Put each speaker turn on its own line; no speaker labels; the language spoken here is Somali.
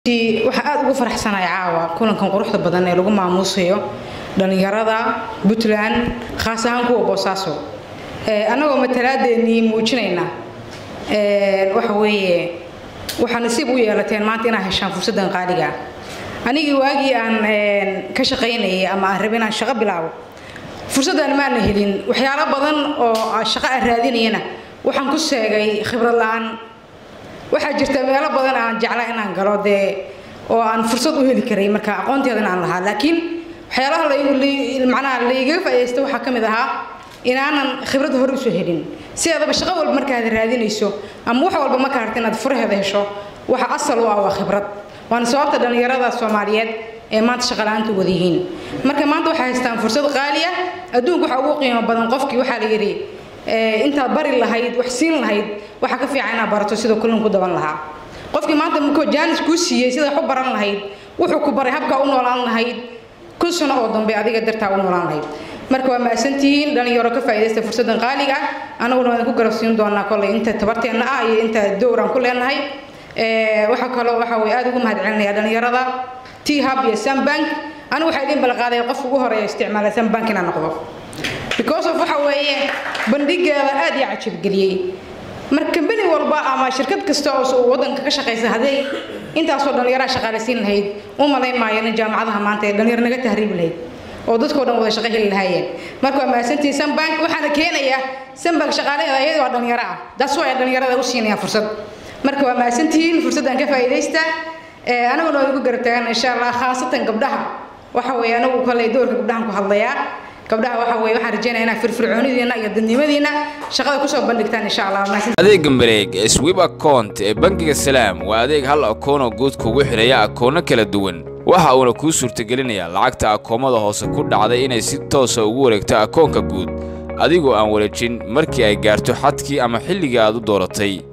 waxaa aada ugu faraxsanaya caawa kulankan quruxda badan ee lagu maamuusayo dhallinyarada puntland khaas ahaan kuwa boosaaso annagoo matalaadeennii muujinayna waxa weeye waxaa nasiib u yeelateen maanta inaad heshaan fursaddan qaaliga anigii waagii aan ka shaqaynayay ama aan rabay inaan shaqo bilaabo fursaddan maana helin waxyaalo badan oo shaqo aan raadinayana waxaan ku sheegay khibrad la-aan waxaa jirta meelo badan aan jeclaa inaan galo dee oo aan fursad u heli karay marka aqoonteedana aan lahaa laakiin waxyaalaha macnaha laigaga faa'iidaysta waxaa ka mid ahaa inaanan khibrad hore usoo helin sideedaba shaqo walba markaad raadinayso ama wax walba marka harta inaad furaheeda hesho waxa asal u ah waa khibrad waana sababta dhallinyarada soomaaliyeed ee maanta shaqa la-aanta wada yihiin marka maanta waxay haystaan fursad qaali ah adduunka waxa ugu qiimo badan qofkii waxaa la yidhi intaad bari lahayd wax siin lahayd waxaa ka fiican inaad barato sidoo kullin ku daban lahaa qofkii maanta markuu jaanis kuu siiyey sida wax u baran lahayd wuxuu ku baray habkaa u noolaan lahayd kun sano oo dambe adiga dartaa u noolaan lahayd marka waa mahadsantihiin dhalinyaro ka faa'iidaysta fursaddan qaaliga ah annaguna waan ku garabsiin doonaa kolley inta tabarteenna ah iyo inta dowr aan ku leenahay waxaa kaloo waxa way aada ugu mahadcelinayaa dhalinyarada t hub iyo sambank anigu waxaa idiin balqaaday qofka ugu horeeya isticmaala sambank inaan noqdo because of waxa weeye bandhigeeda aad ii cajabgeliyey marka kambani walba ama shirkad kasta oo wadanka ka shaqaysa hadday intaasoo dhallinyaraha shaqaalaysiin lahayd u malayn maayo in jaamacadaha maanta ee dhallinyaro naga tahriib lahayd oo dadkoo dhan wada shaqo heli lahaayeen marka waa mahadsantihiin sambank waxaana keenaya sambank shaqaalaheeda iyadoo waa dhallinyaro ah daas waa ay dhallinyarada u siinayaan fursad marka waa mahadsantihiin fursaddan ka faa'iidaysta anaguna waa igu garab taagan insha allah khaasatan gabdhaha waxa weeye anagu kolley doorka gabdhahan ku hadlayaa gabdhaha waxa weeye waxaan rajeynaya inaad firfircoonidiina iyo dadnimadiina shaqada kusoo bandhigtaan insha allah
adeega mareeg ee swib account ee bangiga salaam waa adeeg hal akoon oo guud kugu xidhaya akoono kala duwan waxa uuna kuu suurtagelinayaa lacagta akoomada hoose ku dhacday inay si toosa ugu wareegto akoonka guud adigoo aan wareejin markii ay gaarto xadkii ama xilligii aad u dooratay